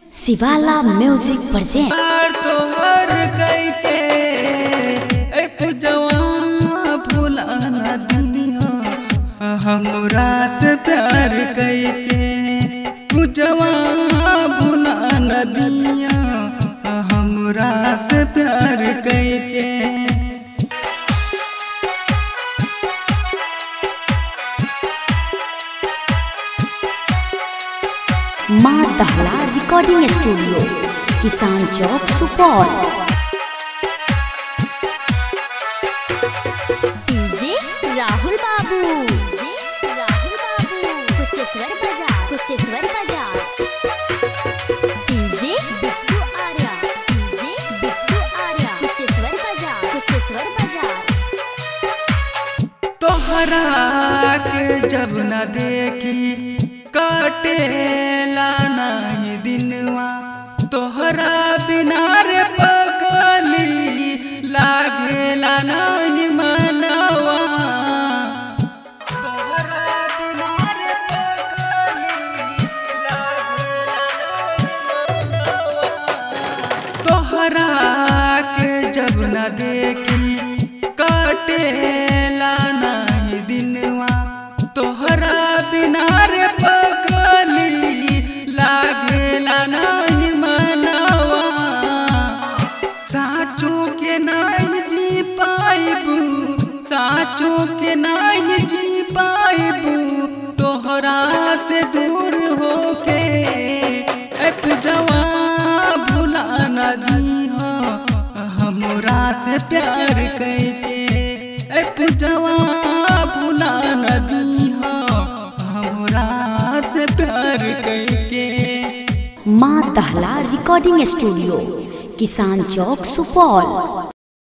शिवाला music present प्यार तोहर कैके ए पुजवा भुला न दिया हमरा से प्यार कैके पुजवा भुला न दिया हमरा से प्यार कैके माँ दहला रिकॉर्डिंग स्टूडियो किसान चौक सुपौल डीजे राहुल बाबू डीजे राहुल बाबू कुशेश्वर बाजार कुशेश्वर बाजार डीजे बिट्टू आर्या डीजे बिट्टू आर्या कुशेश्वर बाजार कुशेश्वर बाजार तोहरा के जब न देखी काटेला नहीं दिनवा तोहरा बिना रे पगली लागेला नहीं मनवा तोहरा बिना रे पगली लागेला नहीं मनवा तोहरा के जब न देखी काटेला नहीं दिनवा तोहरा बिना रे पगली लागेला नहीं मनवा साचो के नहीं जी पाइबू साचो के नहीं जी पाइबू तोहरा से दूर होके एक जवा भुला न दीहा हमरा से प्यार कैके एक जवा भुला न दीहा हमरा से प्यार कैके माँ दहला रिकॉर्डिंग स्टूडियो किसान चौक सुपौल